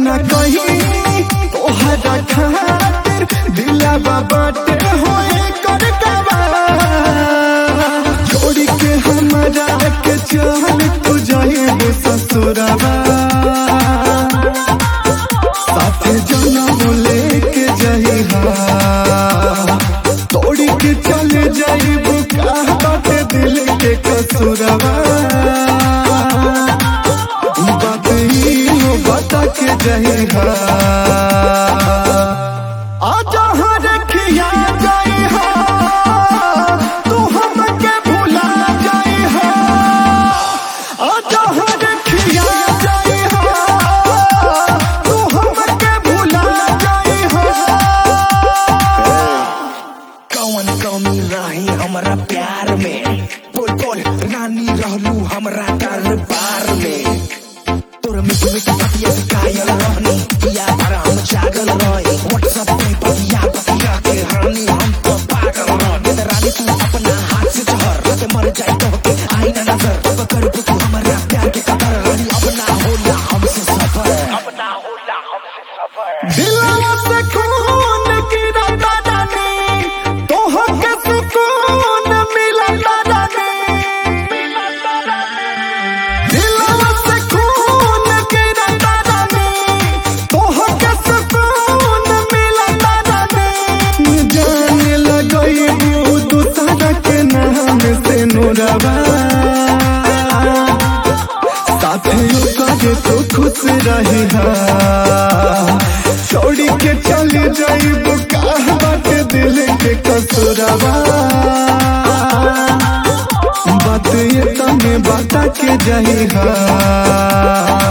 न कहीं तोहरा खातिर दिलावा बाटे होए कर गवा छोड़ी के हमरा के चल तू जाए ससुरवा साथे जनम लेके जइहा तोड़ी के चले जाइबू का बाटे दिल के कसूरवा बात ही हो बता के जइहा आजा हर खिया जइहा तू हमके भुला जइहा आजा हर खिया जइहा तू हमके भुला जइहा कौन कमी रही हमरा प्यार में बोल बोल रानी रहलू हमरा दरबार में तोर मीठी मीठी पतिया से कायल रहनी पिया भर हम जागल रहे व्हाट्सएप पे पतिया पतिया के रानी हम तो पागल रहे ते रानी तू अपना हाथ से जहर ते मर जाए तो के आई ना नजर अब कर तू हमरा प्यार के कदर रानी अपना होला हमसे सफर अपना होला हमसे सफर दिलवा से खून गिरता रानी तोहके सुकून मिलता रानी दिलवा से खून गिरता रानी तोहके सुकून मिलता रानी जाने लगई दूसरा के नाम से नूरवा साथे करे तो खुश रही छोड़ी के चले जाइब कहा बाटे दिल के कसुरवा बात ये तने बता के जइहा